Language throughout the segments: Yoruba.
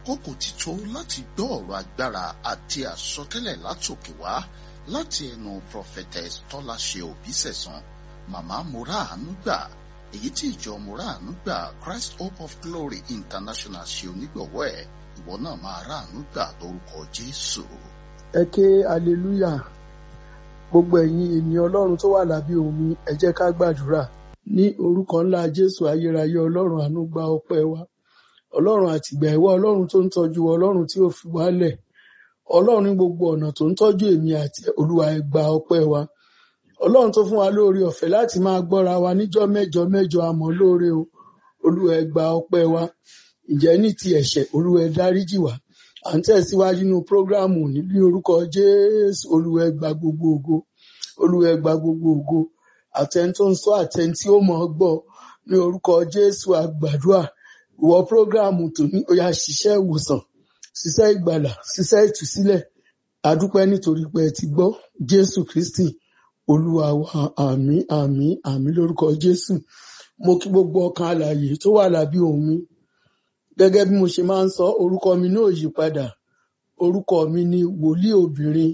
àkókò ti tó láti gbọ́ ọ̀rọ̀ agbára àti àsọtẹ́lẹ̀ látòkè wá láti ẹnu prophetess tọ́láṣe òbísẹ̀sán màmá moraanu gbà èyí tí ìjọ moraanu gbà christ hope of glory international ṣe onígbọ̀wọ́ ẹ̀ ìwọ náà máa ráàánú gbà lórúkọ jésù. ẹ ké hallelujah gbogbo ẹ̀yin ènìyàn ọlọ́run tó wà lábẹ́ omi ẹ jẹ́ ká gbàdúrà ní orúkọ ńlá jésù ayérayé ọlọ́run àánú gba ọpẹ́ wa ọlọ́run àtìgbà ìwọ ọlọ́run tó ń tọ́jú wa ọlọ́run tí ò fi wálẹ̀ ọlọ́run ní gbogbo ọ̀nà tó ń tọ́jú èmi àti olúwa ẹ gba ọpẹ́ wa ọlọ́run tó fún wa lóore ọ̀fẹ́ láti máa gbọ́ra wa níjọ́ mẹ́jọ mẹ́jọ àmọ́ lóore o olúwa ẹ gba ọpẹ́ wa ǹjẹ́ ní ti ẹ̀ṣẹ̀ olúwa ẹ dáríjì wá à ń tẹ̀síwájú nínú prógráàmù níbi orúkọ jésù olúwa ẹ gba gbogbo ògo olúwa ẹ gba gbogbo ògo àtẹni tó ń sọ àtẹni tí ó mọ̀ ọ́ gbọ́ ní orúkọ jésù àgbàdua ìwọ prógráàmù tó ní ó yá ṣiṣẹ́ ìwòsàn ṣiṣẹ́ ìgbàlà ṣiṣẹ́ ìtúsílẹ̀ adúpẹ́ nítorí pé ẹ ti gbọ́ jésù kristi olúwa wa àmín àmín àmín lórúkọ jésù mo kí gbogbo ọkàn alààyè tó wà lábí òun mi gẹ́gẹ́ bí mo ṣe máa ń sọ orúkọ mi náà yí padà orúkọ mi ni wòlíì obìnrin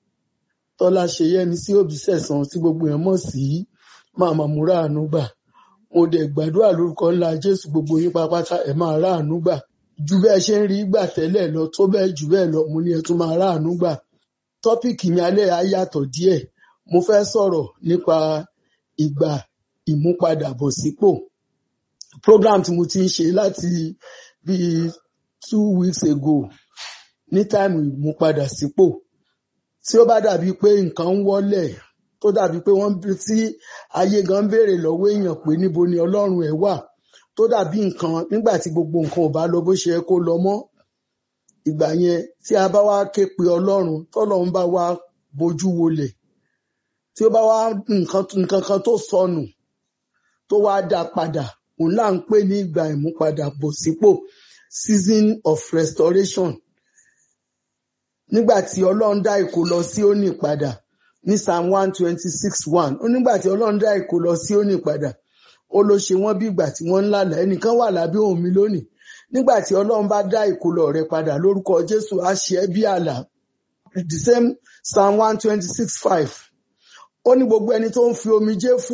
tọ́lá ṣeyẹmi sí òbísẹ̀sán tí gbogbo èèyàn mọ̀ sí màmá múra àánú gbà mo dẹ̀ gbàdúrà lórúkọ ńlá jésù gbogbo yín pápátá ẹ máa ráàánú gbà ju bẹ́ẹ̀ ṣe ń rí gbà tẹ́lẹ̀ lọ tó bẹ́ẹ̀ jù bẹ́ẹ̀ lọ mo ní ẹ tún máa ráàánú gbà tọ́pìkì mi alẹ́ á yàtọ̀ díẹ̀ mo fẹ́ sọ̀rọ̀ nípa ìgbà ìmúpadàbọ̀sípò program tí mo ti ń ṣe láti bíi two weeks ago ní táìmù ìmúpadàsípò tí ó bá dàbí pé nǹkan ń wọ́lẹ̀ tó dàbí pé wọ́n tí ayé gan ń béèrè lọ́wọ́ èèyàn pé níbo ni ọlọ́run ẹ̀ wà tó dàbí nǹkan nígbà tí gbogbo nǹkan ò bá lọ bó ṣe yẹ kó lọ mọ́ ìgbà yẹn tí a bá wá ké pe ọlọ́run tọ́lọ́run bá wá bojú wolẹ̀ tí ó bá wá nǹkan nǹkan kan tó sọnù tó wá dá padà òun là ń pè ní ìgbà ìmúpadàbọ̀sípò season of restoration nígbà tí ọlọ́run dá ìkó lọ sí òní padà ní psalm one twenty six one ó nígbà tí ọlọ́run dá ìkó lọ sí òní padà ó ló ṣe wọ́n bí ìgbà tí wọ́ń ń lálàá ẹnìkan wà lábẹ́ òun mi lónìí nígbà tí ọlọ́run bá dá ìkólọ rẹ padà lórúkọ jésù á ṣe ẹ́ bí àlà the same psalm one twenty six five ó ní gbogbo ẹni tó ń fi omijé fún